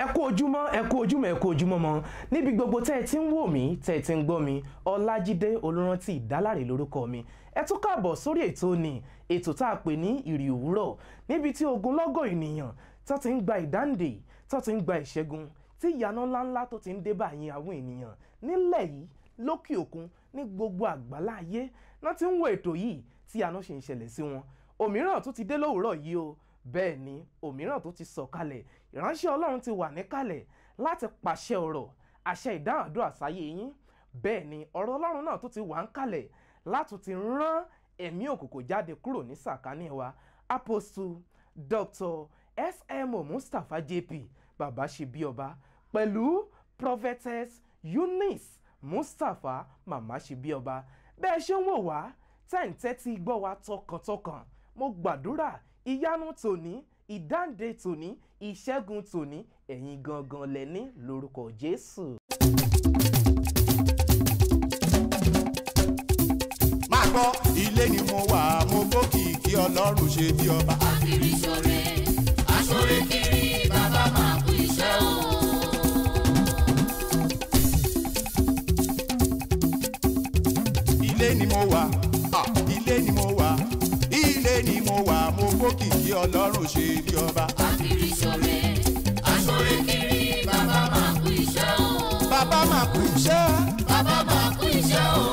ẹ kú ojúmọ́ ẹ kú ojúmọ́ ẹ kú ojúmọ́ mọ́ níbi gbogbo tẹ́ ẹ ti ń wò mí tẹ́ ẹ ti ń gbọ́ mi ọlájídé olórántí ìdálárè lórúkọ mi ẹ tún káàbọ̀ sórí ètò ni ètò tá a pè ní ìrì òwúrọ̀ níbi tí ogunlọ́gọ̀ ènìyàn tó ti ń gba ìdáǹdè tó ti ń gba ìṣẹ́gun tí ìyanu ńláńlá tó ti ń dé báyìí àwọn ènìyàn nílẹ̀ yìí lókè òkun ní gbogbo àgbálá ayé náà ti ń wo ètò yìí tí ìyanu ṣe ń ṣẹlẹ̀ sí wọn òmíràn tó ti dé lówùúrọ̀ yìí o bẹ́ẹ̀ ni òmíràn tó ti sọ̀kalẹ̀ ìránṣẹ́ ọlọ́run ti wà níkàlẹ̀ láti pàṣẹ ọ̀rọ̀ àṣẹ ìdáhùn àdúrà sáyé yín bẹ́ẹ̀ ni ọ̀rọ̀ ọlọ́run náà tó ti wà ń kalẹ̀ láti ti rán ẹ̀mí òkùnkùn jáde kúrò ní sàkání wa apostle dr smo mustapha jp bàbá ṣe bí ọba pẹ̀lú prophetess eunice mustapha màmá ṣe bí ọba bẹ́ẹ̀ ṣe ń wò wá tẹ́ǹtẹ́tí gbọ́ wa tọkàntọkàn mo gbàdúrà ìyanu tòní ìdáǹdè tòní ìṣẹ́gun tòní ẹ̀yin gangan lẹ́ni lórúkọ jésù. máa gbọ́ ilé ni mo wà mo gbókìkí ọlọ́run ṣe bí ọba. kiri ṣore aṣore kiri bàbá máa kú iṣẹ́ o. ilé ni mo wà ah, ilé ni mo wà ilé ni mo wà mo gbókìkí ọlọ́run ṣe bí ọba. kiri ṣore aṣore kiri bàbá máa kú iṣẹ́ o. bàbá máa kú iṣẹ́ bàbá máa kú iṣẹ́ o.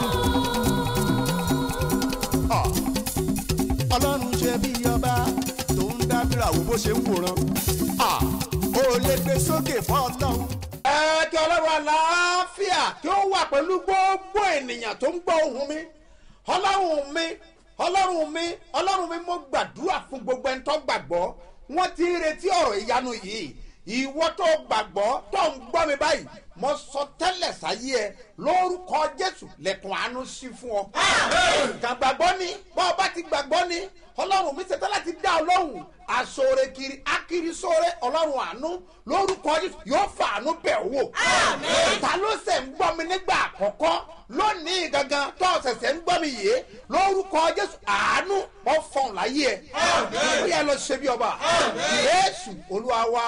ah, ọlọ́run ṣe bí ọba tó ń dábìrà wo bó ṣe ń wòran ah, ó lè gbé sókè fún ọlọ́run. ẹ kí ọlọ́run àlàáfíà kí ó wà pẹ̀lú gbogbo ènìyàn tó ń gbọ́ ohùn mi ọlọ́run mi ọlọ́run mi ọlọ́run mi mo gbàdúrà fún gbogbo ẹni tó gbàgbọ́ wọ́n ti ń retí ọ̀rọ̀ ìyanu yìí ìwọ tó gbàgbọ́ tó ń gbọ́ mi báyìí mo sọ tẹ́lẹ̀ sáyé ẹ lórúkọ jésù lẹ́kùn àánú sí fún ọ. kàn gbàgbọ́ ni bọ́ ọ bá ti gbàgbọ́ ni ọlọ́run mi ṣetán láti dá ọ lóhùn àsọ̀rẹ̀ kiri akiri sọ̀rẹ̀ ọlọ́run àánú lórúkọ jésù yóò fa àánú bẹ̀ wò. ta ló ṣẹ̀ ń gbọ́ mi nígbà àkọ́kọ́ lónìí gangan tó ṣẹ̀ṣẹ̀ ń gbọ́ mi yìí lórúkọ jésù àánú wọ́n fọ̀n láyé ẹ̀. ó yẹ lọ ṣe bí ọba jésù olúwa wa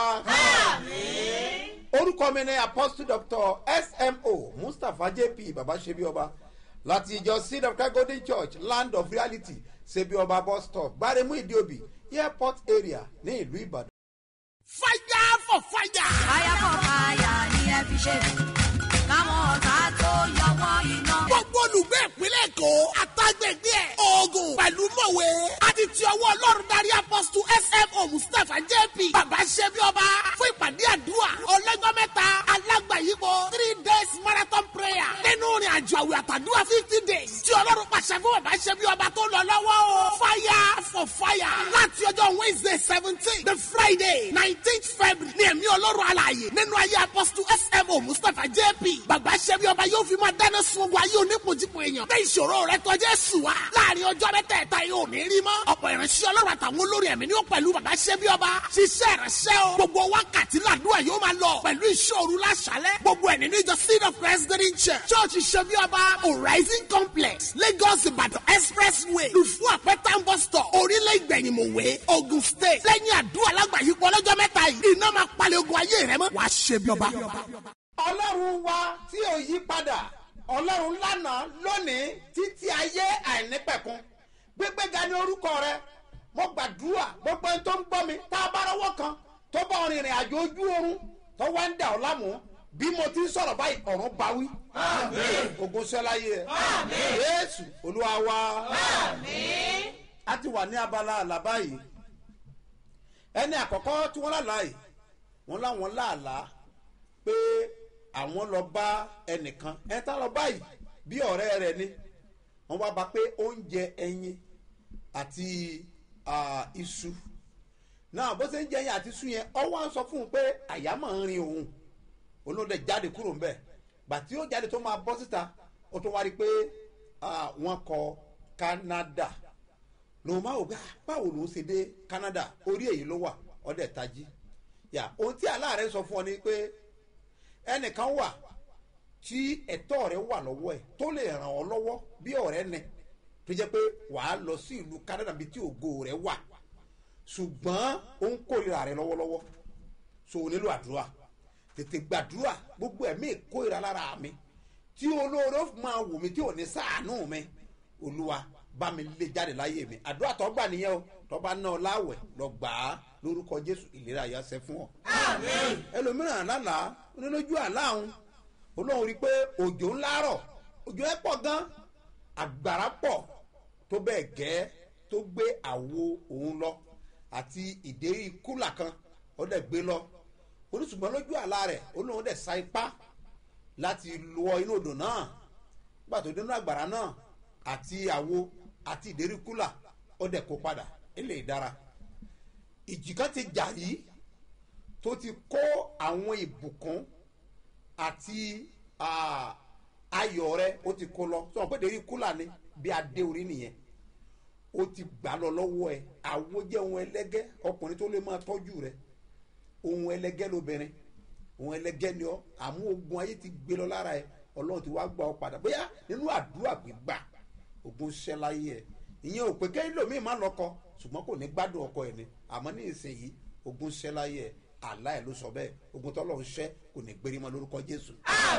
orúkọ mi ni apostle doctor smo mustapha jp baba sebioba láti ìjọ seed of christ golden church land of reality sebioba bus stop gbaremu idiobi airport area ní ìlú ìbàdàn. fire for fire. fire for fire ni ẹ fi ṣe káwọn ọ̀tá tó yọ wọ́n iná. gbogbo olùgbé ìpínlẹ̀ èkó àtàgbègbè ẹ̀ oògùn pẹ̀lú mọ̀wé àti ti ọwọ́ ọlọ́run darí apọ́sítù smo mustapha jp bàbá ṣẹ́bi ọba fún ìpàdé àdúrà ọlọ́jọ́ mẹ́ta alágbàyípo three days marathon prayer nínú ìrìn àjò àwẹ̀ àtàdúrà fifty days tí ọlọ́run pàṣẹ fún bàbá ṣẹ́bi ọba tó lọ lọ́wọ́ o fire for fire láti ọjọ́ wednesday seventeen the friday nineteenth february ní ẹ̀mí ọlọ́run alààyè nínú ayé apọ́sítù smo mustapha jp bàbá ṣẹ́bi ọba yóò fi máa dáná sun ogun ayé onípojúpo èèyàn bẹ́ẹ̀ ìṣòro rẹ tọ́jú ẹ̀sùn wa láàrin ọjọ́ mẹ́tẹ̀ẹ̀ta yóò ní rí mọ́ ọ̀pọ̀ ìránṣẹ́ ọlọ́run àtàwọn olórí ẹ̀mí ni ó pẹ̀lú bàbá ṣẹ́bi ọba ṣiṣẹ́ ìránṣẹ́ o gbogbo wákàtí làdúrà yóò máa lọ pẹ̀lú ìṣòro láṣálẹ̀ gbogbo ẹ̀ nínú ìjọ seed of christ green church church ṣẹ́bi ọba horizon complex lagos ìbàdàn expressway lùfú àpẹtàn bus stop orílẹ̀ ìgbẹ̀yìnmọ̀wé ogun state lẹ́yìn àdúrà lágbàáyípo ọlọ́jọ́ mẹ́ta yìí iná máa palẹ̀ ogun ayé rẹ mọ́ wàá ṣẹ́bi ọba. ọlọ́run wa tí ò yí padà ọlọ́run lánàá lónìí títí ayé àìnípẹ̀kun gbégbéga ní orúkọ rẹ mo gbàdúrà gbogbo ẹni tó ń gbọ́ mi tá a bá rọwọ́ kan tó bá ọrìn ìrìn àjò ojú oorun tó wá ń dà ọ́ lámù bí mo ti ń sọ̀rọ̀ báyìí ọ̀run bá wí ogun sẹ́láyé ẹ̀ yéésù olúwa wa a ti wà ní abala àlá báyìí ẹni àkọ́kọ́ tí wọ́n lálàá yìí wọ́n láwọn láàlàá pé àwọn lọ bá ẹnìkan ẹ tá lọ báyìí bí ọ̀rẹ́ rẹ ni wọ́n wá bá pé oúnjẹ ẹyin àti ah, iṣu náà bó ṣe ń jẹ ẹyin àti iṣu yẹn ọwọ́ à ń sọ fún un pé àyà máa ń rin òun olóde jáde kúrò ńbẹ gbàtí ó jáde tó máa bọ́ síta ó tún wá rí i pé ah, wọ́n kọ canada lòun máa wò pé ah, báwo lòun ṣe dé canada orí èyí ló wà ọdẹ tají yà ohun tí aláàrẹ sọ fún ọ ni pé ẹnìkan wà tí ẹ̀tọ́ rẹ wà lọ́wọ́ ẹ̀ tó lè ràn ọ́ lọ́wọ́ bí ọ̀rẹ́ ni tó jẹ́ pé wàá lọ sí ìlú canada bíi tí ògo rẹ wà ṣùgbọ́n ó ń kórìíra rẹ lọ́wọ́lọ́wọ́ so o nílò àdúrà tètè gbàdúrà gbogbo ẹ̀mí ìkórira lára mi tí olóore máa wù mí tí ò ní sàánú mi olúwa bá mi lé jáde láyé mi àdúrà tó gbà nìyẹn o tó bá ná ọ láwẹ̀ lọ gbà á lórúkọ jésù ìlera yà sẹ fún ọ. ẹlòmíràn lálàá onílójú àlá òun olóhùn rí i pé òjò ńlá rọ̀ òjò ẹ pọ̀ gan àgbàrá pọ̀ tó bẹ́ẹ̀ gẹ́ tó gbé àwo òun lọ àti ìdérí kúlà kan ó dẹ̀ gbé lọ oníṣùgbọ́n lójú àlá rẹ̀ olóhùn dẹ̀ sa ipá láti lọ inú odò náà nígbà tó dénú àgbàrá náà àti àwo àti ìdérí kúlà ó dẹ̀ kó padà ilé ìdára ìjì kan ti jà yìí tó ti kó àwọn ìbùkún àti ah, ayọ̀ rẹ ó ti kó lọ sọ pé ìdérí kúlà ni bí adé orí nìyẹn ó ti gbà lọ lọ́wọ́ ẹ àwo jẹ́ ohun ẹlẹ́gẹ́ ọkùnrin tó lè máa tọ́jú rẹ ohun ẹlẹ́gẹ́ lóbìnrin ohun ẹlẹ́gẹ́ ni ọ àmú ogun ayé ti gbé lọ lára ẹ ọlọ́run ti wá gbà ọ padà bóyá nínú àdúrà gbígbà ogun ṣẹ́ láyé ẹ ìyẹn ò pé kẹ́hìn lómi má lọ́kọ ṣùgbọ́n kò ní gbádùn ọkọ ẹ ni àmọ́ ní ìsinyìí ogun ṣẹ́ láyé ẹ àlá ẹ ló sọ bẹ́ẹ̀ ogun tọ́lọ́ ń ṣẹ́ kò ní gbérí mọ́ lórúkọ jésù.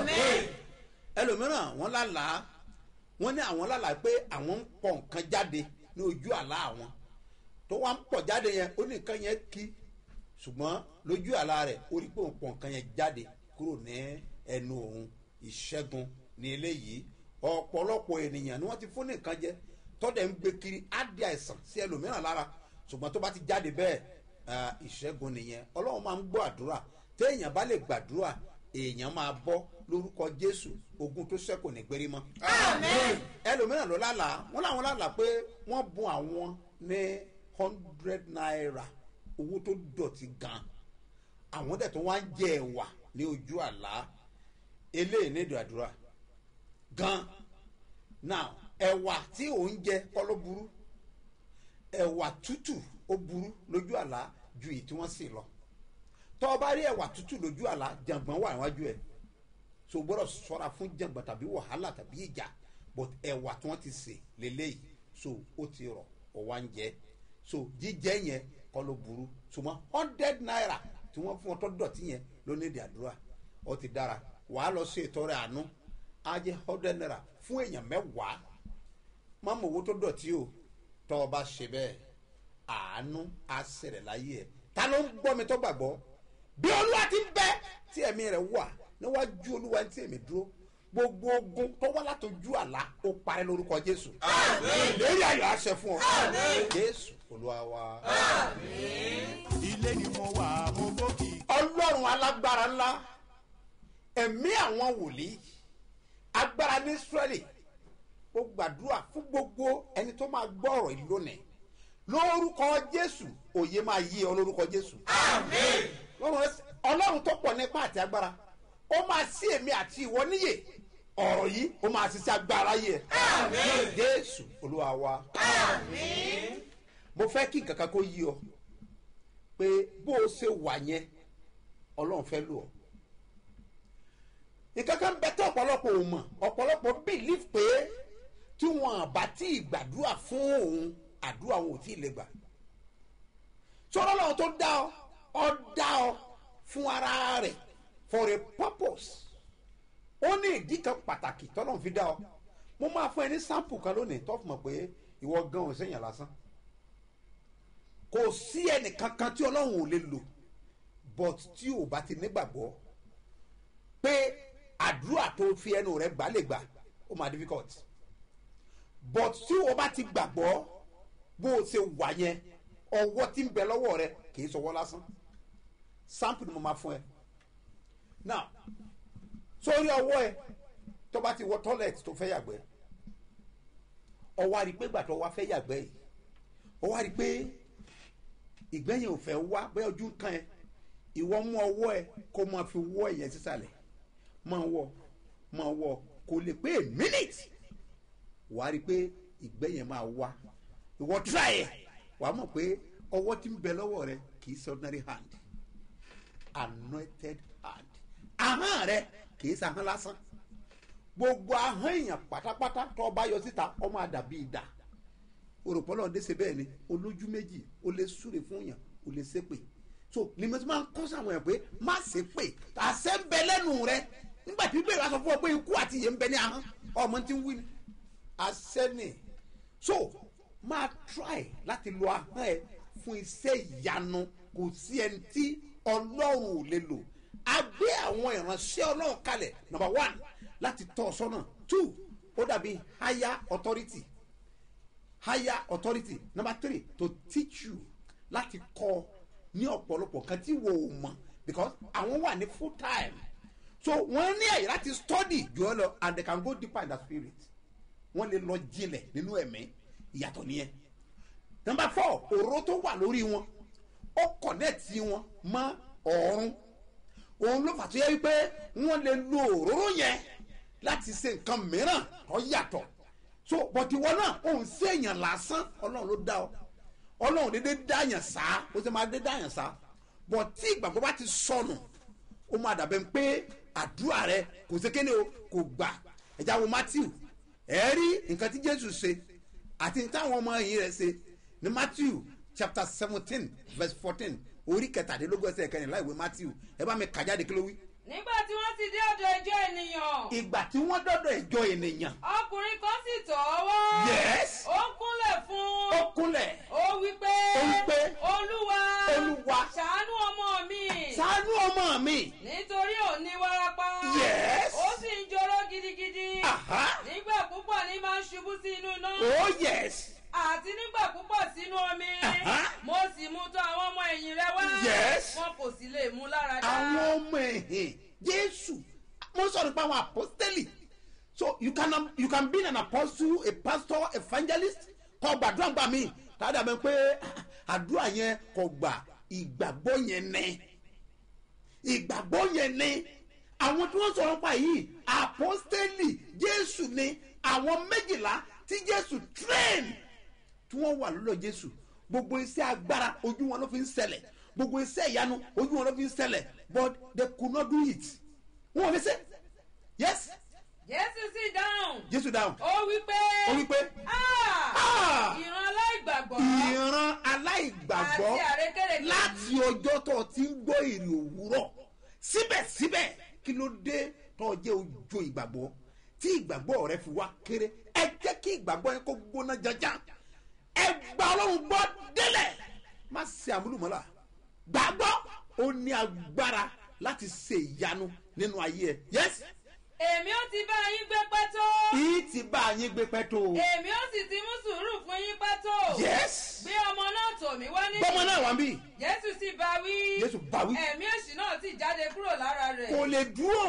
ẹlòmíràn wọn lálàá wọn ní àwọn lálàá pé àwọn ń pọ̀ nǹkan jáde ní ojú àlá àwọn tó wá ń pọ̀ jáde yẹn ó ní nǹkan yẹn kí ṣùgbọ́n lójú àlá rẹ̀ ó rí pé òun pọ̀ nǹkan yẹn jáde kúrò ní ẹnu òun ìṣẹ́gun ní eléyìí ọ̀pọ̀lọpọ̀ ènìyàn ni wọ́n ti fún ní nǹkan jẹ tọ́dẹ̀ ń gbé kiri á di àìsàn sí ẹlòmíràn lára ṣùgbọ́n tó bá ti jáde bẹ́ẹ̀ ah, ìṣẹ́gun nìyẹn ọlọ́run máa ń gbọ́ àdúrà téèyàn bá lè gbàdúrà èèyàn máa bọ́ lórúkọ jésù ogun tó ṣẹ́kù ní gbérí mọ́. ẹlòmíràn ló lálàá wọn làwọn lálàá pé wọ́n bun àwọn ní hundred naira owó tó dọ̀tí gan àwọn dẹ̀ tó wá ń jẹ ẹ̀wà ní ojú àlá eléyìí ní ìdàdúrà gan now ẹ̀wà tí ò ń jẹ kọ́ ló burú ẹ̀wà tútù ó burú lójú àlá ju èyí tí wọ́n sì lọ tọ́ ọ bá rí ẹ̀wà tútù lójú àlá jàǹgbọ̀n wà níwájú ẹ̀ so o gbọ́dọ̀ sọ́ra fún jàǹgbọ̀n tàbí wàhálà tàbí ìjà but ẹ̀wà tí wọ́n ti sè lélẹ́yìí so ó ti rọ̀ ó wá ń jẹ so jíjẹ yẹn kọ́ ló burú ṣùgbọ́n hundred naira tí wọ́n fún ọ tó dọ̀tí yẹn ló ní ìdí àdúrà ó ti dára wàá lọ sí ìtọ́rẹ àánú á jẹ́ hundred naira fún èèyàn mẹ́wàá má mọ̀ owó tó dọ̀tí o tọ́ ọ bá ṣe bẹ́ẹ̀ àánú á ṣẹlẹ̀ láyé ẹ̀ ta ló ń gbọ́ mi tó gbàgbọ́ bí olúwa ti ń bẹ tí ẹ̀mí rẹ̀ wà níwájú olúwa tí èmi dúró gbogbo ogun tó wá látọjú àlá ó parẹ́ lórúkọ jésù ìlérí ayọ̀ àṣẹ fún ọ jésù olúwa wa. ilé ni mo wà mo gbókì. ọlọ́run alágbára ńlá ẹ̀mí àwọn wòlíì agbára ní israẹli ó gbàdúrà fún gbogbo ẹni tó máa gbọ́ ọ̀rọ̀ yìí lónìí lórúkọ jésù òye máa yí ọ lórúkọ jésù. Lọ́run ẹ- ọlọ́run tó pọ̀ nípa àti agbára ó máa sí èmi àti ìwọ níyè ọ̀rọ̀ yìí ó máa ṣiṣẹ́ agbára yẹ. jésù olúwa wa. mo fẹ́ kí nǹkan kan kó yí ọ pé bó o ṣe wà yẹn ọlọ́run fẹ́ lò ọ́ nǹkan kan bẹ tó ọ̀pọ̀lọpọ̀ ò mọ̀ ọ̀pọ̀lọpọ̀ believe pé tí wọn bá tí ì gbàdúrà fún òun àdúrà wọn ò tí ì lè gbà sọ̀rọ̀ lọ́wọ́ tó dá ọ ọ dá ọ fún ara rẹ̀ for a purpose ó ní ìdí kan pàtàkì tọ́lọ́run fi dá ọ mo máa fún ẹ ní sample kan lónìí tó fi mọ̀ pé ìwọ gan ò sẹ́yìn lásán kò sí ẹnìkankan tí ọlọ́run ò lè lò but tí ò bá ti nígbàgbọ́ pé àdúrà tó fi ẹnu rẹ gbà lè gbà ó máa difficult but tí o bá ti gbàgbọ́ bó o ṣe wà yẹn ọwọ́ tí ń bẹ lọ́wọ́ rẹ kì í sọwọ́ lásán sample ni mo máa fún ẹ now sórí ọwọ́ ẹ tó bá ti wọ toilet tó fẹ́ yàgbẹ́ ọwọ́ àrí pé gbàtọ́ wa fẹ́ yàgbẹ́ yìí ọwọ́ àrí pé ìgbẹ́yìn ò fẹ́ wá bẹ́ẹ̀ ojú kan ẹ ìwọ mú ọwọ́ ẹ kó máa fi wọ́ ẹ̀yẹ sísàlẹ̀ máa wọ máa wọ kò lè pé a minute wàá rí i pé ìgbẹ́ yẹn máa wá ìwọ try ẹ̀ wàá mọ̀ pé ọwọ́ tí ń bẹ lọ́wọ́ rẹ kì í ṣe ordinary hand anointed hand ahọ́n rẹ kì í ṣe ahọ́n lásán gbogbo ahọ́n èèyàn pátápátá tó bá yọ síta ó máa dàbí idà òròpọ̀ náà déṣe bẹ́ẹ̀ ni olójú méjì ó lè súre fún yàn ó lè ṣépè so ni mo ti máa ń kọ́ sáwọn ẹ̀ pé má ṣe pé àṣẹ ń bẹ lẹ́nu rẹ nígbà tí bíbélì wa sọ fún ọ pé ikú àti ìyè ń bẹ ní ahọ́n ọmọ tí ń wí ni àṣẹ ni so máa try láti lo ahọ́n ẹ fún iṣẹ́ ìyanu kò sí ẹni tí ọlọ́run ò lè lò a gbé àwọn ìránṣẹ́ ọlọ́run kalẹ̀ number one láti tọ́ ọ sọ́nà two ó dàbí higher authority higher authority number three to teach you láti kọ́ ní ọ̀pọ̀lọpọ̀ kan tí wo ò mọ̀ because àwọn wà ní full time so wọ́n ní àyè láti study jù ọ lọ and they can go deeper in the spirit wọ́n lè lọ jinlẹ̀ nínú ẹ̀mí ìyàtọ̀ nìyẹn number four òró tó wà lórí wọn ó kọ̀nẹ́ẹ̀tì wọn mọ́ ọ̀run òun ló fà tó yẹ wípé wọ́n lè lo òróró yẹn láti ṣe nǹkan mìíràn tó yàtọ̀ so bọ̀tí wọn náà òun sí èèyàn lásán ọlọ́run ló dá ọ ọlọ́run dédé dáyàn sá ó sì máa dédé dáyàn sá bọ̀tí ìgbàgbọ́ bá ti sọnù ó máa dàbẹ̀ pé àdúrà rẹ kò sí kéde o kò gbà ẹ̀já wo matthew ẹ̀ rí nǹkan tí jésù ṣe àti táwọn ọmọ yìí rẹ̀ ṣe ní matthew chapter seventeen verse fourteen orí kẹtàdínlógún ẹsẹ̀ kẹrìnlá ìwé matthew ẹ bá mi kà jáde kí ló wí. nígbà tí wọ́n ti dé ọ̀dọ̀ ẹjọ́ ènìyàn ìgbà tí wọ́n dọ́dọ̀ ìjọ ènìyàn ọkùnrin kan sì tọ̀ ọ́ wá Yes. ó kúnlẹ̀ fún ó un kúnlẹ̀ ó wí pé Ó wí pé, olúwa Olúwa, ṣàánú ọmọ mi ṣàánú ọmọ mi. nítorí ò ní wárápá Yes. ó sì ń joró gidigidi Aha. nígbà púpọ̀ ní máa ń ṣubú sí inú iná oh yes àti nígbà púpọ̀ sínú omi Aha. mo sì mú tọ̀ àwọn ọmọ ẹ̀yìn rẹ wá Yes. wọn kò sì lè mú lára dá àwọn ọmọ ẹ̀hìn jésù mo sọ nípa àwọn apostoli so you can you can be an apostle a pastor evangelist kọ gbàdúrà gbà mí tàbí àbẹ pé àdúrà yẹn kò gbà ìgbàgbọ́ yẹn ní ìgbàgbọ́ yẹn ní àwọn tí wọ́n sọ̀rọ̀ pa yìí apostoli jésù ni àwọn méjìlá tí jésù train tí wọ́n wà lọ́dọ̀ jésù gbogbo iṣẹ́ agbára ojú wọn ló fi ń ṣẹlẹ̀ gbogbo iṣẹ́ ìyanu ojú wọn ló fi ń ṣẹlẹ̀ but they could not do it wọn ò lè ṣe yes jésù sì dáhùn jésù dáhùn ó wí pé ó wí pé "Ah, "Ah, ìran aláìgbàgbọ́ ìran aláìgbàgbọ́ àti àrékèrèké láti ọjọ́ tó o ti ń gbọ́ èrè òwúrọ̀ síbẹ̀síbẹ̀ kí ló dé tó o jẹ́ ojo ìgbàgbọ́ tí ìgbàgbọ́ rẹ fi wá kéré ẹ jẹ́ kí ìgbàgbọ́ yẹn kó gbóná janjan ẹ gba ọlọ́run gbọ́ délẹ̀ má ṣe àmúlùmọ́lá gbàgbọ́ ó ní agbára láti ṣe ìyanu nínú ayé ẹ yes èmi ó ti bá yín gbé pẹ́ tó yìí ti bá yín gbé pẹ́ tó o èmi ó sì ti mú sùúrù fún yín pẹ́ tó yes gbé ọmọ náà tọ̀ mí wá ní gbọ́mọ náà wá ń bì jésù sì bá wí Jésù bá wí. ẹ̀mí èṣù náà sì jáde kúrò lára rẹ̀ kò lè dúró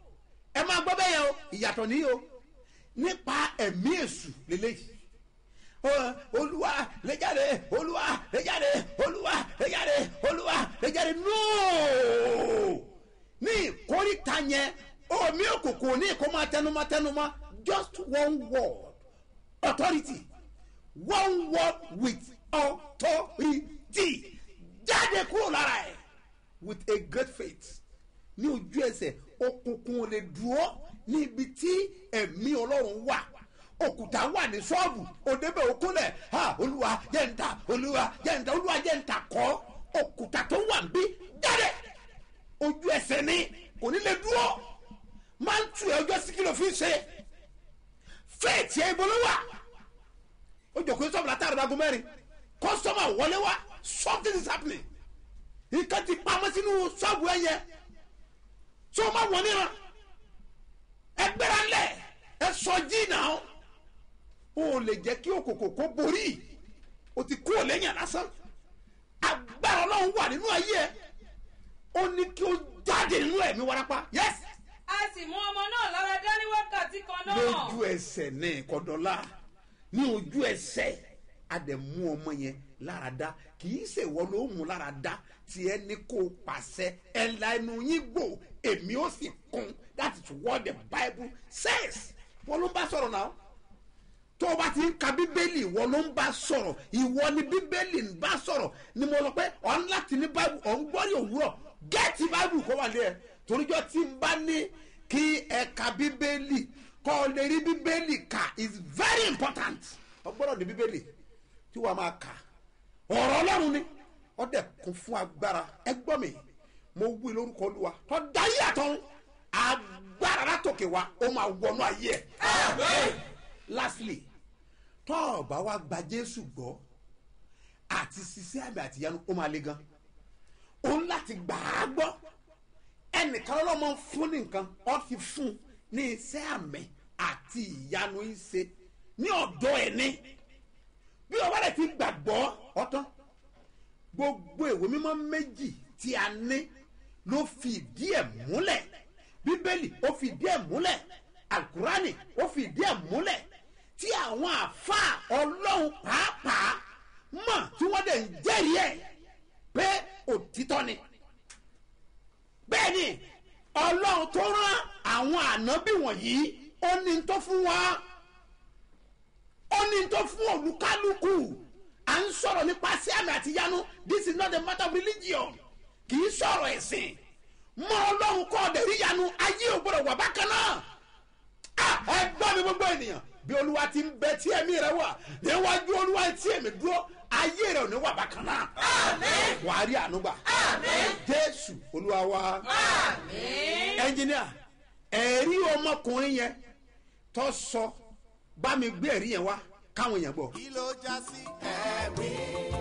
ẹ máa gbọ́ bẹ́ẹ̀ yẹn o ìyàtọ̀ ní o nípa ẹ̀mí èṣù lélẹ́yìí Ó, olúwa lẹ́jáde olúwa lẹ́jáde olúwa lẹ́jáde olúwa lẹ́jáde nóò ní ìkórìtà yẹn omi òkùnkùn ní ìkó máa tẹnumọ́ tẹnumọ́ just one word authority one word with authority jáde kúrò lára ẹ̀ with a great faith ní ojú ẹsẹ̀ òkùnkùn ò lè dúró ní ibi tí ẹ̀mí ọlọ́run wà òkúta wà ní ṣọ́ọ̀bù òdebẹ̀ òkúnlẹ̀ ha olúwa jẹ́ǹta olúwa jẹ́ǹta olúwa jẹ́ǹta kọ́ òkúta tó wà ń bí jáde ojú ẹsẹ̀ ni kò ní lè dúró máa ń tu ẹ ọjọ́ sí kí ló fi ń ṣe fẹ́ẹ̀tì ẹ ìbọn ló wà ó jọ pé sọ́ọ̀bù látàrí dago mẹ́rin kọ́sọ́mà wọlé wá something is happening nǹkan ti pamọ́ sínú ṣọ́ọ̀bù ẹ yẹn tí o ma wọ níran ẹ gbéra lẹ ẹ sọ jí náà o lè jẹ́ kí òkòkò kó borí o ti kú lẹ́yìn lásán agbára ọlọ́run wà nínú ayé ẹ ó ní kí o jáde nínú ẹ̀mí warapa yes a sì mú ọmọ náà lára dá ní wákàtí kan náà lójú ẹsẹ̀ ní kọ́dọ̀lá ní ojú ẹsẹ̀ àdẹ̀mú ọmọ yẹn lára dá kì í ṣe ìwọ ló mú lára dá tí ẹ ní kó o pàṣẹ ẹ la ẹnu yín gbò èmi ó sì kún that is what the bible says wọn ló ń bá sọ̀rọ̀ náà tó o bá ti ń ka bíbélì ìwọ ló ń bá sọ̀rọ̀ ìwọ ni bíbélì ń bá sọ̀rọ̀ ni mo lọ pé ọ̀n láti ní báìbù ọ̀n gbọ́dọ̀ òwúrọ̀ gẹ́ẹ̀tì báìbù kó wà lé ẹ toríjọ́ tí n bá ní kí ẹ ka bíbélì kọ́ ọ lè rí bíbélì kà is very important ọ gbọ́dọ̀ ní bíbélì tí wàá máa kà ọ̀rọ̀ ọlọ́run ni ó dẹ̀ kún fún agbára ẹ gbọ́ mi mo wí lórúkọ olúwa tó dáyé àtọ́run agbára látòkè wa ó máa wọnú ayé ẹ̀ lastly tó o bá wa gba jésù gbọ́ àti ṣiṣẹ́ àmì àtìyanu ó máa le gan òun láti gbà á gbọ́ ẹnìkan ọlọ́mọ ń fún ní nǹkan ó ti fún ní iṣẹ́ àmì àti ìyanu ìṣe ní ọ̀dọ́ ẹ̀ ní bí ọba rẹ̀ ti gbàgbọ́ ọ̀tán gbogbo ìwé mímọ́ méjì tí a ní ló fi ìdí ẹ̀ múlẹ̀ bíbélì ó fi ìdí ẹ̀ múlẹ̀ alukurani ó fi ìdí ẹ̀ múlẹ̀ tí àwọn àáfàá ọlọ́run pàápàá mọ̀ tí wọ́n dẹ̀ ń jẹ́rìí ẹ̀ pé òtítọ́ ni bẹ́ẹ̀ ni ọlọ́run tó rán àwọn ànábì wọ̀nyí ó ní tó fún wa ó ní tó fún olúkálùkù à ń sọ̀rọ̀ nípa sí àmì àti yanu this is not a matter of religion kì í sọ̀rọ̀ ẹ̀sìn mọ ọlọ́run kọ́ ọ̀dẹ̀ rí yanu ayé ò gbọ́dọ̀ wà bákan náà Ah, ẹ gbọ́ mi gbogbo ènìyàn bí olúwa ti ń bẹ tí ẹ̀mí rẹ wà níwájú olúwa tí ẹ̀mí dúró ayé rẹ ò ní wà bákan náà wà á rí ànúgbà jésù olúwa wa ẹnjìníà ẹ̀rí ọmọkùnrin yẹn tó sọ bá mi gbé ẹ̀rí yẹn wá káwọn èèyàn gbọ́. kí ló já sí ẹ̀rí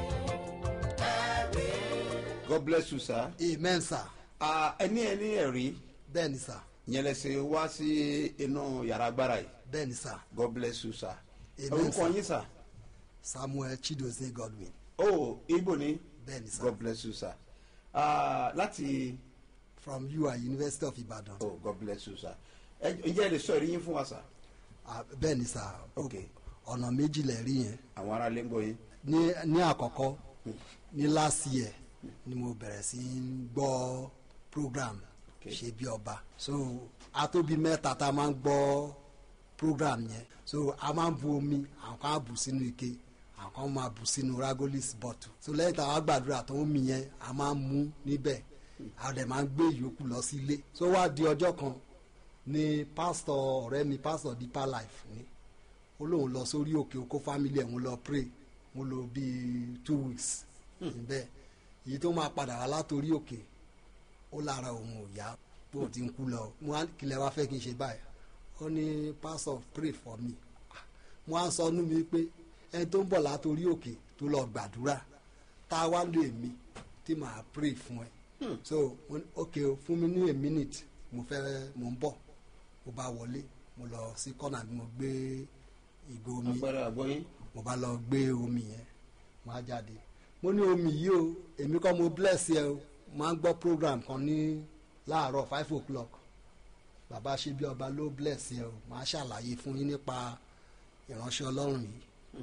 ẹ̀rí. god bless you sir. amen sir Ah, ẹni ẹni ẹ̀rí bẹ́ẹ̀ ni sir yẹn lẹsẹ wá sí inú yàrá agbára yìí bẹ́ẹ̀ ni sir god bless you sir. Amen, orúkọ sir. yín sir. samuel chidozie godwin oh ibo ni bẹ́ẹ̀ ni sir god bless you sir. Ah, láti from ui university of ibadan oh god bless you sir. ẹ ǹjẹ́ ẹ lè sọ ẹ̀rí yín fún wa sir. Ah, bẹ́ẹ̀ ni sir ok ọ̀nà méjì lẹ̀ rí yẹn àwọn ará lè ń gbọ́ yín. ní ní àkọ́kọ́ ní last year ni mo bẹ̀rẹ̀ sí í gbọ́ program Okay. ṣe bí ọba so atóbi mẹ́ta tá a máa ń gbọ́ program yẹn so a máa ń bu omi àwọn kan á bù sínú ike àwọn kan máa bù sínú ragolis bottle so lẹ́yìn tá a wá gbàdúrà tó omi yẹn a máa ń mú níbẹ̀ a dẹ̀ máa ń gbé ìyókù lọ sí ilé so wá di ọjọ́ kan ni pásítọ̀ ọ̀rẹ́ mi pásítọ̀ deeper life ni ó lóun lọ sórí òkè okó family ẹ̀ ń lọ pray mo lò bíi two weeks níbẹ̀ èyí tó máa padà wá látòrí òkè ó lára òun ò yá bó ti ń kú lọ mo á kílẹ̀ wá fẹ́ kí n ṣe báyìí ó ní pastor pray for me Ah, mo á sọ nú mi pé ẹni tó ń bọ̀ látòrí òkè tó lọ gbàdúrà tá a wá lé mi tí màá pray fún ẹ so mo ní, ok o fún mi ní a minute mo fẹ́ mo ń bọ̀ mo bá wọlé mo lọ sí kọ́nà mi mo gbé ìgò omi àpẹẹrẹ àgbọ̀yìn. mo bá lọ gbé omi yẹn mo á jáde mo ní omi yìí o èmi kọ́ mo bless yẹ o máa ń gbọ́ program kan ní láàárọ̀ five o'clock bàbá ṣe bí ọba ló bless yẹ o máa ṣàlàyé fún yín nípa ìránṣẹ́ ọlọ́run yìí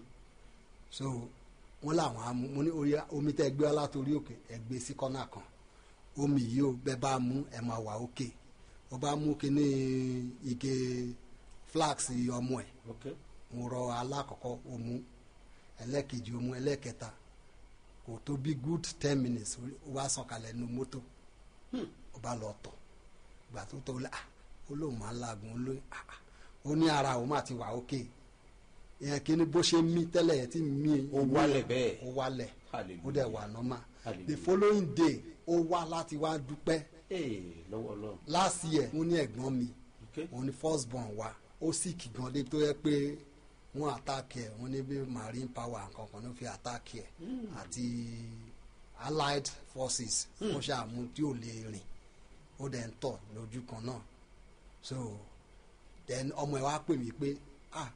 so wọ́n làwọn á mú mo ní orí omi tẹ́ gbé wá látòrí òkè ẹ gbé sí kọ́nà kan omi yìí o bẹ́ẹ̀ bá mú ẹ máa wà òkè ó bá mú kínní ike flax ọmọ ẹ̀ okay. mo rọ alákọ̀ọ́kọ́ omu ẹlẹ́kejì omu ẹlẹ́kẹta kò tó bí good ten minutes ó wá sọ̀kalẹ̀ nu mọ́tò ó bá lọ tọ̀ gbà tó tọ̀ ó lé ah ó lóun máa ń laagun ó lóun ah ah ó ní ara òun máa ti wà ókè ìyẹn kí ni bó ṣe mí tẹ́lẹ̀ yẹn tí mí Ó wálẹ̀ bẹ́ẹ̀. ó wálẹ̀ Hallelujah. ó dẹ̀ wà nọ́mà the Hallelujah. following day ó wá láti wá dúpẹ́ ee lọ́wọ́ ọlọ́run. last year mo ní ẹ̀gbọ́n mi Okay. òun ni first born wa ó sì kì gan débi tó yẹ pé wọ́n àtàkì ẹ̀ wọ́n ní bí marine power nǹkan kan ló fi àtàkì ẹ̀ àti allied forces ó ṣàmú tí ò lè rìn ó dẹ̀ ń tọ̀ lójú kan náà so then ọmọ ẹ̀ wá pè mí pé ah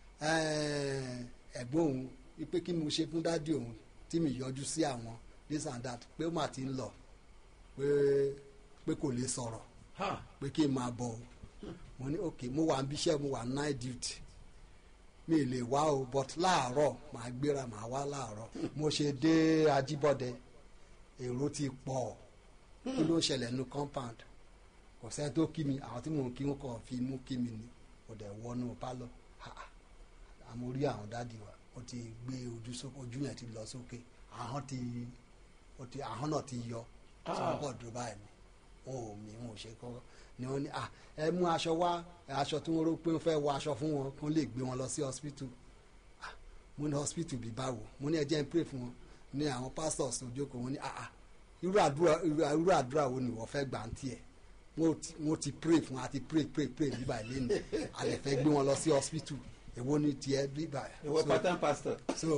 eh, ẹ̀gbọ́n òun wípé kí ni mo ṣe fún dádì òun tí mi yọjú sí àwọn this and that pé ó mà ti ń lọ pé pé kò lè sọ̀rọ̀ ha pé kí n máa bọ̀ o mo ní ok mo wà níbi iṣẹ́ mo wà night duty mi lè wá o but láàárọ̀ màá gbéra màá wá láàárọ̀ mo ṣe dé Ajíbọ́dẹ èrò ti pọ̀ kí ló ń ṣẹlẹ̀ nu compound kò sẹ́ni tó kí mi àwọn tí mò ń kí wọn kàn fi mú kí mi ni mo dẹ̀ wọnú pálọ̀ ha ha àmọ́ rí àwọn dáàdi wa ó ti gbé ojú sókè ojú yẹn ti lọ sókè ahọ́n ti ó ti ahọ́n náà ti yọ sọ́kọ̀ dúró báyìí ni wọn ò mí wọn ò ṣe kọ́ ni wọ́n ní à ẹ mú aṣọ wá aṣọ tí wọ́n rò pé wọ́n fẹ́ wọ aṣọ fún wọn kó lè gbé wọn lọ sí hospital Ah, mo ní hospital bí báwo mo ní ẹ jẹ́ n pray fún wọn ní àwọn pastors tó jókòó wọn ní ah ah irú àdúrà irú àdúrà wo ni wọ́n fẹ́ gbà ń tiẹ̀ wọ́n ti wọ́n ti pray fún wa ti pray pray pray bíbá ilé ni a lè fẹ́ gbé wọn lọ sí hospital èwo ni tiẹ̀ bíbá ìwọ pátán pastor. so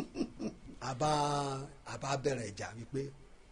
àbá àbá bẹ̀rẹ̀ ìjà wípé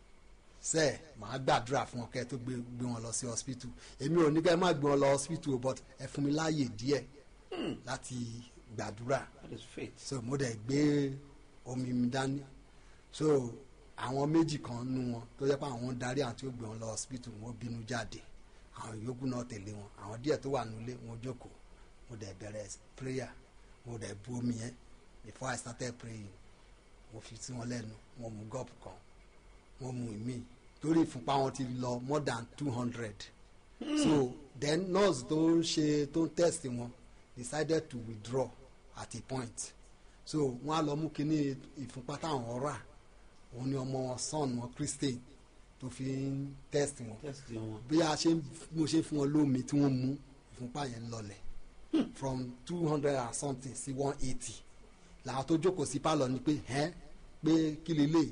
sẹ màá gbàdúrà fún ọ kẹ tó gbé gbé wọn lọ sí hospital èmi ò ní kẹ má gbé wọn lọ hospital o, but ẹ fún mi láàyè díẹ̀ láti gbàdúrà that is faith. so mo dẹ̀ gbé omi mi dání so àwọn méjì kan nu wọn tó yẹ pé àwọn darí àwọn tí ó gbé wọn lọ hospital wọn bínú jáde àwọn yòókù náà tẹ̀lé wọn àwọn díẹ̀ tó wà nílé wọn jókòó mo dẹ̀ bẹ̀rẹ̀ prayer mo dẹ̀ bu omi yẹn before I started praying mo fi sí wọn lẹ́nu mo mu gọ́ọ̀pù kan mo mu ìmí torí ìfúnpá wọn ti lọ more than two hundred so then nurse tó ń ṣe tó ń test wọn decided to withdraw at a point so wọn á lọ mú kínní ìfúnpá táwọn rà òun ni ọmọ wọn son wọn christian tó fi ń test wọn test wọn. bí a ṣe ń mo ṣe fún wọn lómi tí wọ́n mú ìfúnpá yẹn lọlẹ̀ from two hundred and something sí one eighty làwọn tó jókòó sí pálọ̀ ni pé ẹ́ pé kí lélẹ̀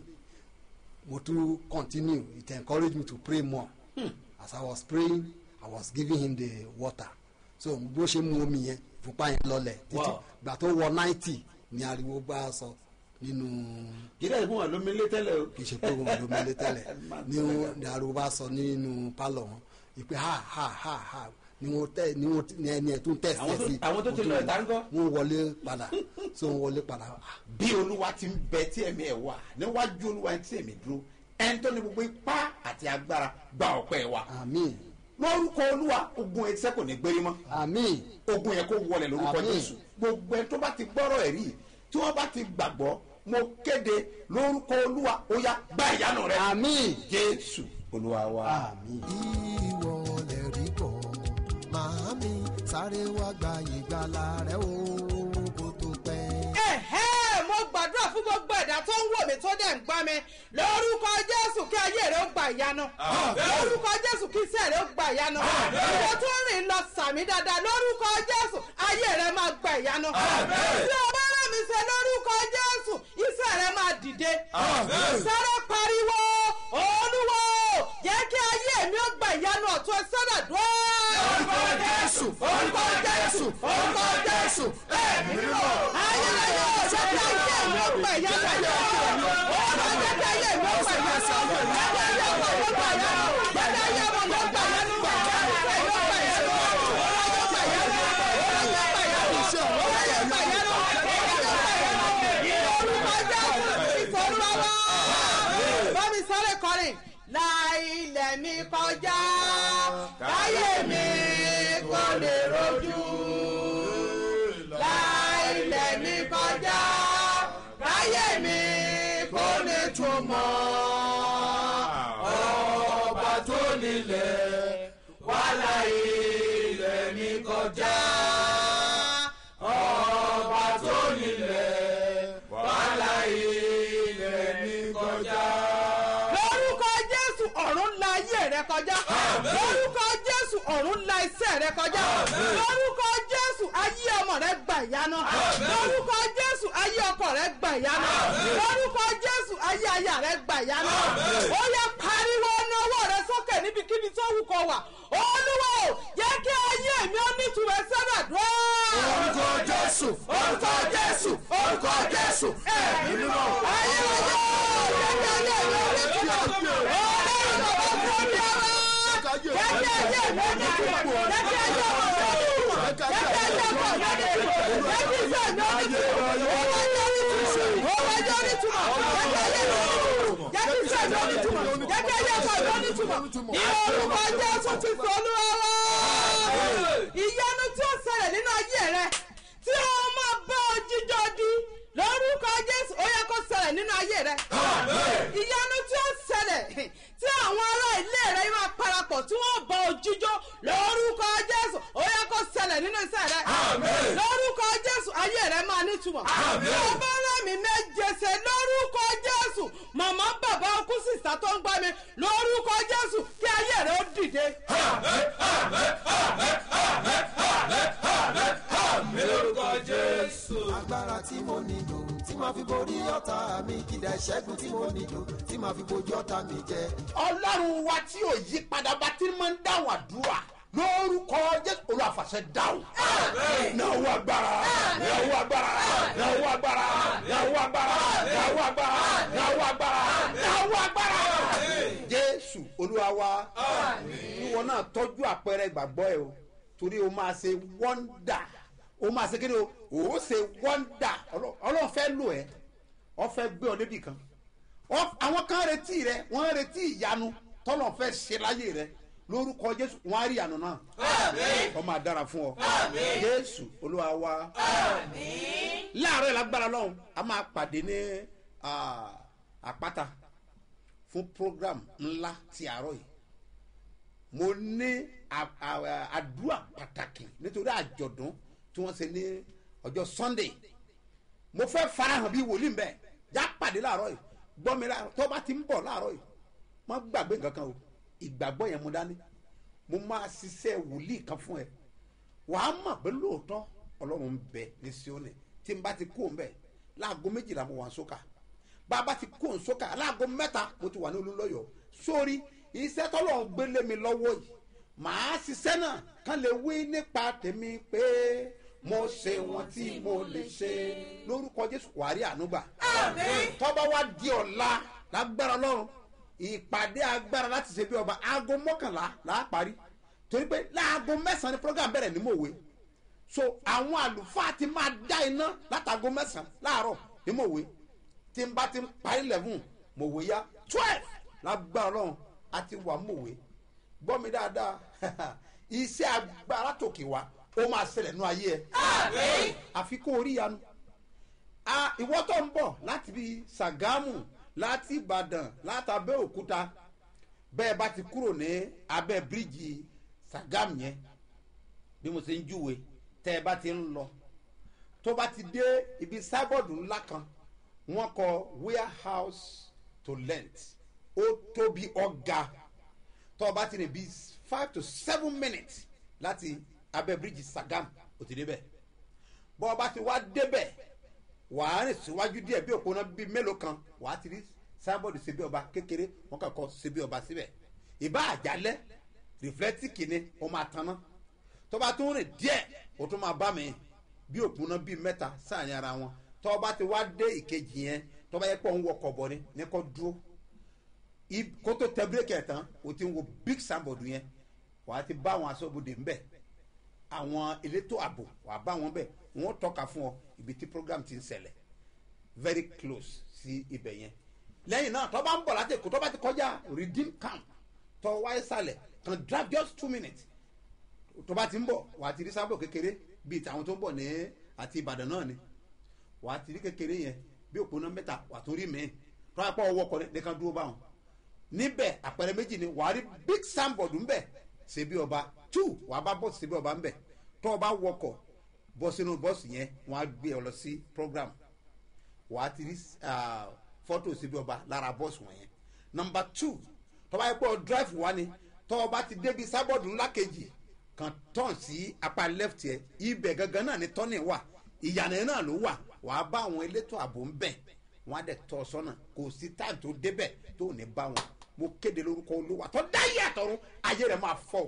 mo tún continue it encouraged me to pray more as I was praying I was giving him the water so bó ṣe mú omi yẹn ìfúnpá yẹn lọlẹ̀ títí Wow. gbà tó wọ ninety ni ariwo bá sọ nínú jíde ìfún wa lómi lé tẹ́lẹ̀ o. kì í ṣe pé òun ló mẹ́lẹ́ tẹ́lẹ̀ ní wọn ní ariwo bá sọ nínú pálọ̀ wọn ìpè ha ha ha ha ni wọn tẹ ni wọn ní ẹni ẹ tún tẹ Àwọn tó- sí àwọn tó ti lọ ìta ńkọ́? wọn wọlé padà so wọn wọlé padà ah, bí olúwa ti ń bẹ tí ẹ̀mí ẹ̀ wà níwájú olúwa tí ẹ̀mí dúró ẹni tó ní gbogbo ipá àti agbára gba ọpẹ́ wa àmín lórúkọ olúwa ogun ẹsẹ kò ní gbérí mọ́ àmín ogun yẹn kó wọlẹ̀ lórúkọ Àmín. jésù gbogbo ẹni tó bá ti gbọ́rọ̀ ẹ̀rí tí wọ́n bá ti gbàgbọ́ mo kéde lórúkọ olúwa ó yá gba ìyanu rẹ àmín jésù olúwa wa. àmín. ìwọ lè rí bọ̀ màámi sáré wá gba ìgbàlà rẹ o kó tó pẹ́. ẹ̀hẹ́ mo gbàdúrà fún gbogbo ẹ̀dá tó ń wò mí tó dẹ̀ ń gbá mi lórúkọ jésù kí ayé rẹ ó gba ìyanu lórúkọ jésù kí iṣẹ́ rẹ ó gba ìyanu ìwọ tó ń rìn lọ sàmì dáadáa lórúkọ jésù ayé rẹ máa gba ìyanu tí o bá rẹ̀ mí ṣe lórúkọ jésù iṣẹ́ rẹ máa dìde sáré pariwo olúwo jẹ́ kí ayé mi ó gba ìyanu ọ̀tún ẹ sọ́dọ̀ dúró. orúkọ jésù orúkọ jésù orúkọ jésù ẹ̀mí mímọ́ ayé rẹ yóò jẹ́ kí ayé mi ó gba ìyanu ọ̀tún orúkọ jẹ́ kí ayé mi ó gba ìyanu ọ̀tún jẹ́ kí ayé mi ó gba ìyanu jẹ́ kí ayé mi ó gba ìyanu jẹ́ kí ayé mi ó gba ìyanu ọ̀tún bámi sáré kọrin láìlẹ̀ mi kọjá káyé mi kò lè rojú láìlẹ̀ mi kọjá káyé mi kò lè túmọ̀ ọba tó nílẹ̀ wàhálà ilẹ̀ mi kọjá ọba tó nílẹ̀ wàhálà ilẹ̀ mi kọjá. lórúkọ jésù ọ̀run la ayé rẹ kọjá lórúkọ jésù ọ̀run la iṣẹ́ rẹ kọjá lórúkọ jésù ayé ọmọ rẹ gbà ìyanu lórúkọ jésù ayé ọkọ rẹ gbà ìyanu lórúkọ jésù ayé aya rẹ gbà ìyanu ó yẹ pariwo ní ọwọ́ rẹ sókè níbikíbi tó wù kó wà olúwo jẹ́ kí ayé mi ó nítumọ̀ sọ́dọ̀ dúró. orúkọ jésù orúkọ jésù orúkọ jésù ẹ̀mí mímọ́. ayé ọjọ́ jẹ́ kí ayé mi ó nítumọ̀ ọlọ́run bàbá fún mi ọ̀rọ̀ jẹ́ kí ayé mi ó nítumọ̀ jẹ́ kí ayé mi ó nítumọ̀ jẹ́ kí ayé mi ó nítumọ̀ jẹ́ kí iṣẹ́ mi ó nítumọ̀ ó wá jẹ́ onítùmọ̀ ó wá jẹ́ onítùmọ̀ jẹ́ kí ayé mi ó nítumọ̀ jẹ́ kí iṣẹ́ mi ó nítumọ̀ jẹ́ kí ayé mi ó nítumọ̀ ní orúkọ jésù ti sọ olúwa wá ìyanu tí ó ṣẹlẹ̀ nínú ayé rẹ tí ó máa bá ọ jíjọ di lórúkọ jésù ó yẹ kó ṣẹlẹ̀ nínú ayé rẹ ìyanu tí ó ṣẹlẹ̀ tí àwọn ará ilé rẹ máa parapọ̀ tí wọ́n bá ọ jíjọ lórúkọ jésù ó yẹ kó ṣẹlẹ̀ nínú iṣẹ́ rẹ lórúkọ jésù ayé rẹ máa nítumọ̀ ọba rẹmi méje ṣe lórúkọ jésù màmá bàbá ọkú sísá tó ń gbá mi lórúkọ jésù kí ayé rẹ ó dìde. agbára tí mo nílò tí máa fi fi borí ọ̀tá mi kìdá ìṣẹ́gun tí mo nílò tí màá fi bojú ọ̀tá mi jẹ. ọlọ́run wa tí ò yí padà bá tí máa ń dáhùn àdúrà lórúkọ jésù olùwàfàṣẹ dáhùn. náwó agbára náwó agbára náwó agbára náwó agbára náwó agbára náwó agbára náwó agbára. jésù olúwa wa ìwọ náà tọ́jú àpẹẹrẹ ìgbàgbọ́ ẹ o torí o máa ṣe wọ́ndà o máa ṣe kíni o o ṣe wọ́ndà ọlọ́run fẹ́ lò ẹ́ ọ fẹ́ gbé ọ débì kan Ọ- àwọn kan retí rẹ wọ́n retí ìyanu tọ́lọ̀ fẹ́ ṣe láyé rẹ lórúkọ jésù wọn á rí ìyanu náà ọ máa dára fún ọ jésù olúwa wa láàárọ̀ ìlágbára lọ́hùn a máa pàdé ní ah, àpáta fún program ńlá ti àárọ̀ yìí mo ní à- à- àdúrà pàtàkì nítorí àjọ̀dún tí wọ́n ṣe ní ọjọ́ sunday mo fẹ́ farahàn bíi wòlíì mbẹ́ já pàdé láàárọ̀ yìí gbọ́ mi láàárọ̀ tó bá ti ń bọ̀ láàárọ̀ yìí má gbàgbé nǹkan kan o ìgbàgbọ́ yẹn mo dání mo máa ṣiṣẹ́ wòlíì kan fún ẹ wàá mọ̀ pé lóòótọ́ ọlọ́run ń bẹ ní sioni tí n bá ti kó ń bẹ̀ láago méjìlá mo wà ń sókà bá a bá ti kó ń sókà láago mẹ́ta mo ti wà ní olúlọ́yọ̀ sórí iṣẹ́ tọ́lọ́run gbélé mi lọ́wọ́ yìí màá ṣiṣẹ́ náà kán lè wí nípa tèmi pé mo ṣe wọn tí mo lè ṣe lórúkọ jésù wàá rí ànúgbà tọ́ba wa di ọ̀la lágbára lọ́run ìpàdé agbára láti ṣe bí ọba aago mọ́kànlá là á parí torí pé láago mẹ́sàn-án ni program bẹ̀rẹ̀ ní mòwe so àwọn àlùfáà ti máa dá iná látago mẹ́sàn-án láàárọ̀ ní mòwe tí n bá ti ń parí eleven mòwe yá twelve lágbára lọ́run a ti wà mòwe gbọ́ mi dáadáa iṣẹ́ agbára tòkè wá ó máa ṣẹlẹ̀ nú ayé ẹ àfi kó orí yanu a ìwọ tó ń bọ̀ láti bí sàgámù láti ìbàdàn láti abẹ́òkúta bẹ́ẹ̀ bá ti kúrò ní abẹ́ bíríìjì sàgámù yẹn bí mo ṣe ń júwe tẹ́ ẹ bá ti ń lọ tó bá ti dé ibi sábọ̀dù ńlá kan wọ́n kọ warehouse to lent ó tóbi ọ̀gá tó o bá ti rìn bí five to seven minutes láti abẹ́ bíríìjì sàgámù ó ti débẹ̀ bọ́ ọ bá ti wá débẹ̀ wàá rìn síwájú díẹ̀ bí òpó náà bíi mélòó kan wàá ti rí sábọ̀dù síbi ọba kékeré wọn kàn kọ́ síbi ọba síbẹ̀ ìbá àjálẹ̀ rìflẹ́tìkì ni ó máa tanná tó bá tún rìn díẹ̀ ó tún máa bá mi bí òpó náà bíi mẹ́ta sáàyàn ara wọn tó bá ti wá dé ìkejì yẹn tó bá yẹ pé òun wọkọ̀ bọ̀ ni ní kò dúró I- kó tó tẹ bírékì ẹ̀ tán o ti ń wo big sábọ̀dù yẹn wàá ti bá àwọn aṣọ́bodè ńbẹ̀ àwọn elétò ààbò wàá bá wọn bẹ̀ wọ́n tọ́ka fún ọ ibi tí program ti ń ṣẹlẹ̀ very close sí ibẹ̀ yẹn lẹ́yìn náà tọ́ bá ń bọ̀ láti èkó tọ́ bá ti kọjá redeem camp tọ́ wáyé sálẹ̀ kan drive just two minutes tó bá ti ń bọ̀ wà á ti rí sábò kékeré bíi tàwọn tó ń bọ̀ ní àti ìbàdàn náà ni wà á ti rí kékeré yẹn bí òpónà mẹ́ta wà á tún rí mìíràn tó bá pọ̀ ọwọ́ kọ́ nìkan dúró báwọn níbẹ̀ àpẹẹrẹ méjì ni wà á rí big signboard ńbẹ̀ ṣebí ọba two wà á bá bọ́ọ̀sì ṣebí ọba ńbẹ̀ tó o bá wọkọ̀ bọ́ sínú bọ́ọ̀sì yẹn wọ́n á gbé ọ lọ sí program wà á ti rí ah, fọ́tò ṣebí ọba lára bọ́ọ̀sì wọ̀nyẹn number two tó bá yẹ pé ọ drive wá ni tó o bá ti débi sábọ̀dù ńlá kejì kan tọ́n sí apá left yẹ ibẹ̀ gangan náà ni tọ́nì wà ìyànà yẹn náà ló wà wàá bá àwọn elétò ààbò ń bẹ̀ wọ́n á dẹ̀ tọ́ ọ sọ́nà kò sí táì tó débẹ̀ tó ní bá wọn mo kéde lórúkọ olúwa tó dáyé àtọ̀run ayé rẹ̀ máa fọ́ o.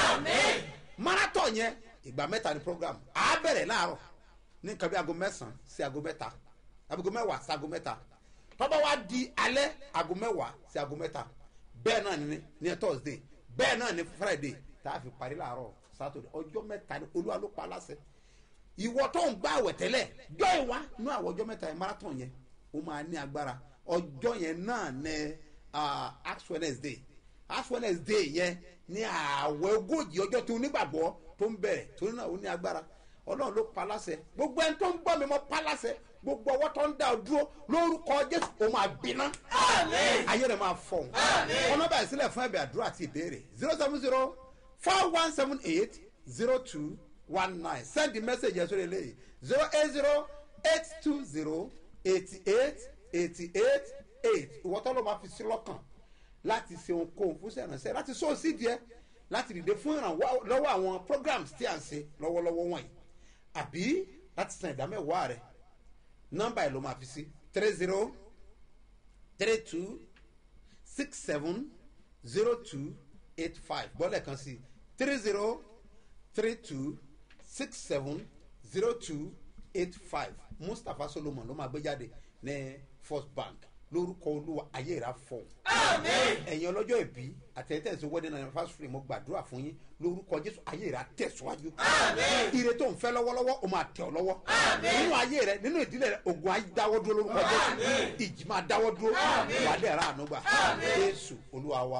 marathon yẹn ìgbà mẹ́ta ni program á bẹ̀rẹ̀ láàárọ̀ ní nǹkan bí aago mẹ́sàn-án sí aago mẹ́ta aago mẹ́wàá sí aago mẹ́ta tọ́ba wa di alẹ́ aago mẹ́wàá sí aago mẹ́ta bẹ́ẹ̀ náà ni ní thursday bẹ́ẹ̀ náà ni friday tá a fi parí láàárọ̀ saturday ọjọ́ mẹ́ta ni olúwa ló pa aláṣẹ ìwọ tó ń gbá àwẹ̀ tẹ́lẹ̀ jọ ìwá nú àwọn ọjọ́ mẹ́ta yẹn marathon yẹn ó máa ní agbára ọjọ́ yẹn náà ní ah, ash wednesday ash wednesday yẹn ní àwẹ̀ ogójì ọjọ́ tó onígbàgbọ́ tó ń bẹ̀rẹ̀ torí náà ó ní agbára ọlọ́run ló pa láṣẹ gbogbo ẹni tó ń gbọ́ mi mọ́ pa láṣẹ gbogbo ọwọ́ tó ń dá ọ dúró lórúkọ jésù ó máa gbiná ayé rẹ̀ máa fọ̀hún ọ̀nà báyìí sílẹ̀ fún ẹ̀bẹ̀ àdúrà àti ìbéèrè zero seven zero four one seven eight zero two one nine send the message yẹn sórí eléyìí zero eight zero eight two zero eighty eight eighty eight eight ìwọ tó ló máa fi sí lọ́kàn láti ṣe ohunkóhun fún sẹ́rànṣẹ́ láti sọ sí díẹ̀ láti dìde fún ìrànwọ́ lọ́wọ́ àwọn programs tí à ń ṣe lọ́wọ́lọ́wọ́ wọ̀nyí àbí láti san ìdámẹ́wàá rẹ̀ nọ́mbà ẹ̀ ló máa fi sí three zero three two six seven zero two eight five bọ́lẹ̀ kan sí three zero three two six seven zero two eight five mustapha solomon ló máa gbé jáde ní first bank lórúkọ olúwa ayé ìra fọ. ẹ̀yin ọlọ́jọ́ ìbí àtẹ̀tẹ̀sí wedding anniversary mo gbàdúrà fún yín lórúkọ jésù ayé ìra tẹ̀síwájú. ire tó ń fẹ́ lọ́wọ́lọ́wọ́ o máa tẹ̀ ọ́ lọ́wọ́. nínú ayé rẹ nínú ìdílé rẹ ogun ayé dáwọ́ dúró lórúkọ jésù ìjì máa dáwọ́ dúró wà á dẹ̀ ra àánú gbà jésù olúwa wa.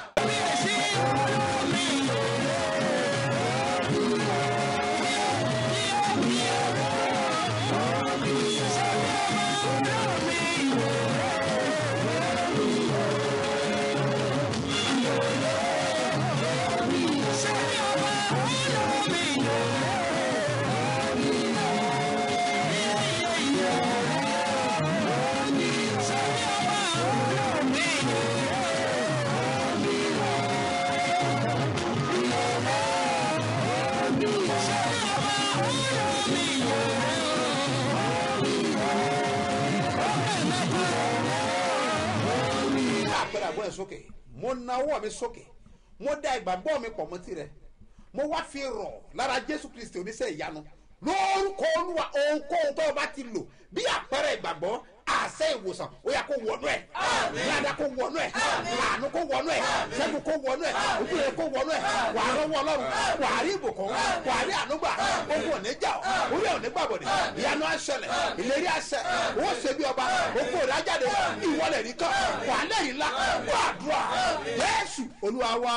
àpẹẹrẹ àgbọ̀ ẹ̀ sókè mo na ọwọ́ mi sókè mo da ìgbàgbọ́ mi pọ̀ mọ́ tirẹ̀ mo wá fi rọ̀ lára jésù kristi oníṣẹ́ ìyanu lórúkọ olúwa ohunkóhun tó o bá ti lò bí àpẹẹrẹ ìgbàgbọ́ àṣẹ ìwòsàn ó yà kó wọnú ẹ ládàá kó wọnú ẹ àánú kó wọnú ẹ sẹ́gun kó wọnú ẹ ojúre kó wọnú ẹ wà á rọwọ́ ọlọ́run wà á rí ìbùkún wà á rí ànúgbà ogun òní jà ọ́ orí òní gbàbọ̀dẹ̀ ìyanu àṣẹlẹ̀ ìlérí àṣẹ owó ṣe bí ọba ogun òní ajáde ìwọlẹ̀ rí kan wà á lẹ́yìn ńlá wà á dùn à jésù olúwa wa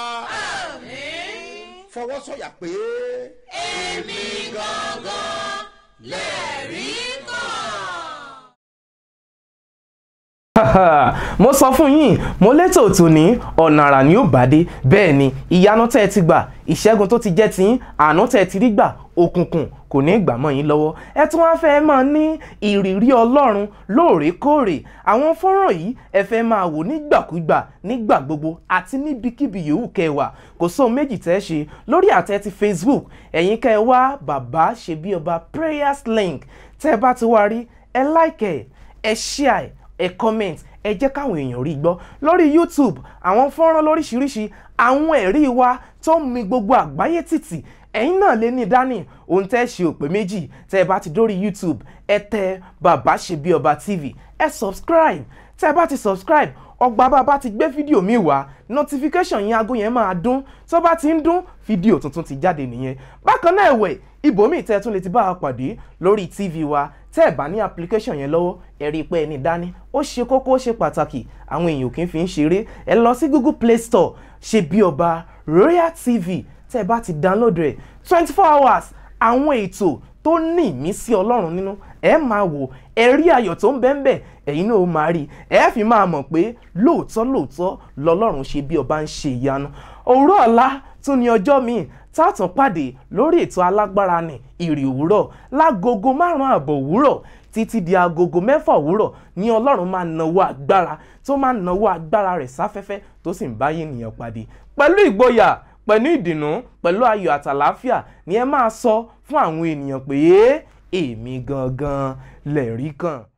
fọwọ́ sọ̀yà pé. èmi gangan lẹ́rìí kan. mo sọ fún yín mo létò tòní ọ̀nà àrà ni ó bá dé bẹ́ẹ̀ ni ìyanu tẹ́ ẹ ti gbà ìṣẹ́gun tó ti jẹ́ tiyín àánú tẹ́ ẹ ti rí gbà òkùnkùn kò ní gbà mọ́ yín lọ́wọ́ ẹ tún wáá fẹ́ máa ní ìrírí ọlọ́run lóòrèkóòrè àwọn fọ́nrán yìí ẹ fẹ́ máa wò nígbàkúgbà nígbà gbogbo àti níbikíbi yòówù kẹwàá kò sóhun méjì tẹ́ ẹ ṣe lórí àtẹ ti facebook ẹ̀yin kẹ́ ẹ wá bàbá ṣe bí ọba prayers link tẹ́ ẹ bá ti wá rí ẹ like ẹ ẹ share ẹ comment ẹ jẹ́ káwọn èèyàn rí gbọ́ lórí youtube àwọn fọ́nrán lóríṣiríṣi àwọn ẹ̀rí wa tó ń mi gbogbo àgbáyé tìtì ẹ̀yin náà lè ní dání ohun tẹ́ ṣe òpè méjì tẹ́ ẹ bá ti dórí youtube ẹ tẹ bàbá ṣe bí ọba tv ẹ subscribe tẹ́ ẹ bá ti subscribe ọgbà bàbá ti gbé fídíò mi wá notification yẹn aago yẹn máa dún tó bá ti ń dún fídíò tuntun ti jáde nìyẹn bákan náà ẹ̀wẹ̀ ibòmíì tẹ́ ẹ tún lè ti bá a pàdé lórí tv wa tẹ́ ẹ̀ bá ní application yẹn lọ́wọ́ ẹ rí i pé ẹni dání ó ṣe kókó ó ṣe pàtàkì àwọn èèyàn kì í fi ń ṣeré ẹ lọ sí google play store ṣe bí ọba royal tv tẹ́ ẹ bá ti download rẹ̀ twenty four hours àwọn ètò tó ní ìmísí ọlọ́run nínú ẹ máa wò ẹ rí ayọ̀ tó ń bẹ́ẹ̀ bẹ́ẹ̀ ẹ̀yin náà ó máa rí ẹ fi máa mọ̀ pé lóòótọ́ lóòótọ́ lọ́lọ́run ṣe bí ọba ń ṣe ìyanu òwúrọ̀ ọ̀la tún ní ọjọ́ míì tààtàn pàdé lórí ètò alágbára ní ìrì òwúrọ̀ lágogo márùn-ún àbọ̀ òwúrọ̀ títí di agogo mẹ́fà òwúrọ̀ ní ọlọ́run máa nawó agbára tó máa nawó agbára rẹ̀ sáfẹ́fẹ́ tó sì ń báyé ènìyàn pàdé pẹ̀lú ìgboyà pẹ̀lú ìdùnnú pẹ̀lú ayọ̀ àtàláfíà ni ẹ máa sọ fún àwọn ènìyàn pé èmi gangan lẹ̀rí kan.